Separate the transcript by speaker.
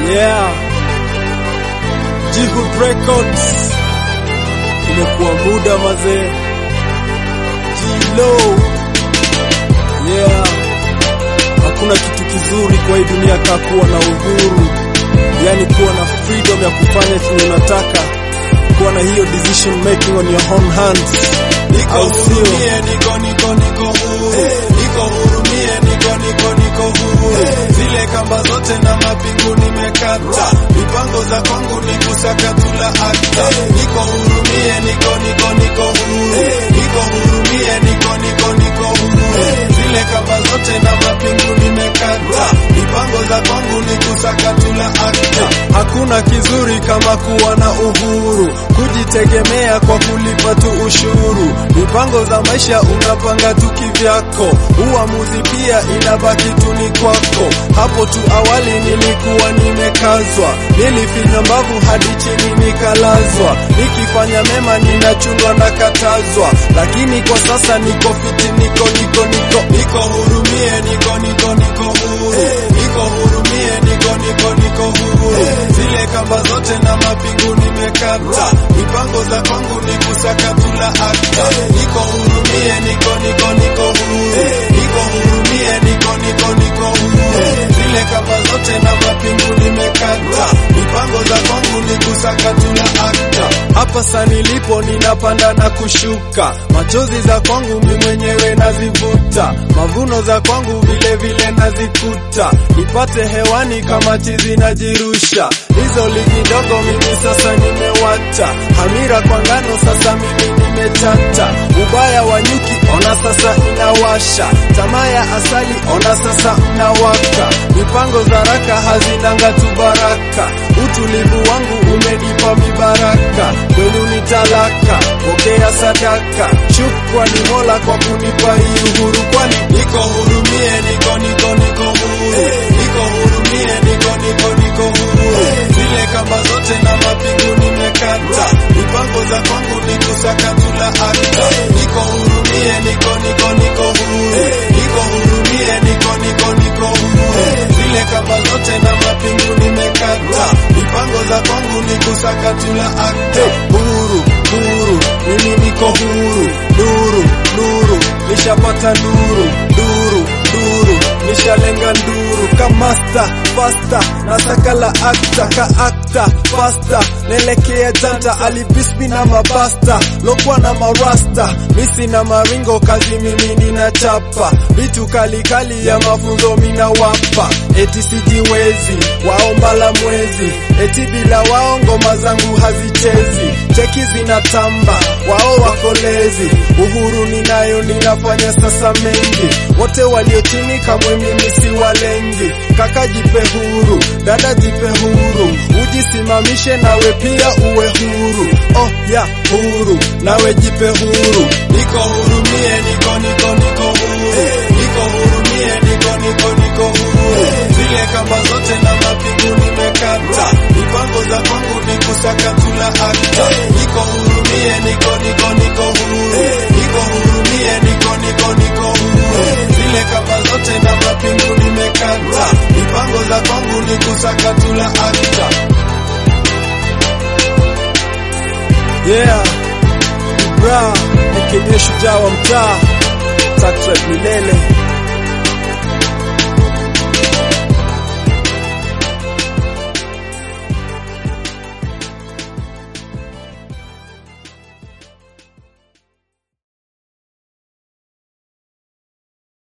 Speaker 1: Yeah. Jihud Records. Imekuwa muda mazee. Jilo. Yeah. Hakuna kitu kizuri kwa hii dunia kaa kuwa na uhuru, yaani kuwa na freedom ya kufanya chenye unataka, kuwa na hiyo decision making on your own hands.
Speaker 2: Niko
Speaker 1: Au sio?
Speaker 2: hurumie, niko niko niko huru. Niko hurumie, niko niko niko huru. Zile kamba zote na mapingu nimekata. Mipango za kwangu ni kusaka tula akta. Niko hurumie, niko niko niko huru. Niko hurumie, niko niko niko huru. Zile kamba zote na mapingu nimekata. Mipango za kwangu ni kusaka tula akta.
Speaker 1: Hakuna kizuri kama kuwa na uhuru, kujitegemea kwa kulipa tu ushuru. Mipango za maisha unapanga tu kivyako, uamuzi pia inabaki tu ni kwako. Hapo tu awali nilikuwa nimekazwa, nilifinya mbavu hadi chini nikalazwa. Nikifanya mema ninachungwa na katazwa, lakini kwa sasa niko fiti, niko niko niko
Speaker 2: Niko hurumie, niko niko niko huru. Niko hurumie, niko niko niko huru. Zile kamba zote na mapingu nimekata. Mipango za kwangu ni kusaka tula akta. Niko hurumie, niko niko niko huru. Niko hurumie, niko niko niko huru. Zile kamba zote na mapingu nimekata. Mipango za kwangu ni kusaka tula akta.
Speaker 1: Hapa sa nilipo ninapanda na kushuka, machozi za kwangu mi mwenyewe nazivuta, mavuno za kwangu vile vile nazikuta, nipate hewani kama chizi najirusha. Hizo ligi ndogo mimi sasa nimewata, hamira kwa ngano sasa mimi nimechata, ubaya wa nyuki ona sasa inawasha, tamaa ya asali ona sasa mnawaka, mipango za raka hazinanga tu baraka, utulivu wangu umenipa mibaraka, kwenu ni talaka, pokea sadaka, shukrani Mola kwa kunipa hii uhuru, kwani
Speaker 2: Niko hurumie, niko niko niko huru. Niko hurumie, niko niko niko huru. Zile kamba zote na mapingu nimekata. Mipango za kwangu ni kusaka tula akta. Niko hurumie, niko niko niko huru. Niko hurumie, niko niko niko huru. Zile kamba zote na mapingu nimekata. Mipango za kwangu ni kusaka tula akta.
Speaker 1: huru huru, mimi niko huru, nuru nuru, nishapata nuru, nuru nuru, nishalenga nduru kamasta pasta, nataka la akta ka akta pasta, naelekea janta alibismi na mabasta, lokwa na marasta, misi na maringo, kazi mimi ninachapa, vitu kalikali ya mafunzo mina wapa, eti sijiwezi, waomba la mwezi, eti bila wao ngoma zangu hazichezi, cheki zinatamba, wao wakolezi, uhuru ninayo ninafanya sasa mengi, wote walio chini kamwe mimi si walengi, kaka jipe huru, dada jipe huru, ujisimamishe nawe pia uwe huru, oh ya huru, nawe jipe huru,
Speaker 2: Niko hurumie, niko niko niko huru. Niko hurumie, niko niko niko huru. Zile kamba zote na mapingu nimekata. Mipango za kwangu ni kusaka tula akta. Niko hurumie, niko niko niko huru. Niko hurumie, niko niko niko huru. Zile kamba zote na mapingu nimekata. Mipango za kwangu ni kusaka tula akta.
Speaker 1: yeah, bra, aka shujaa wa mtaa, Tatrek milele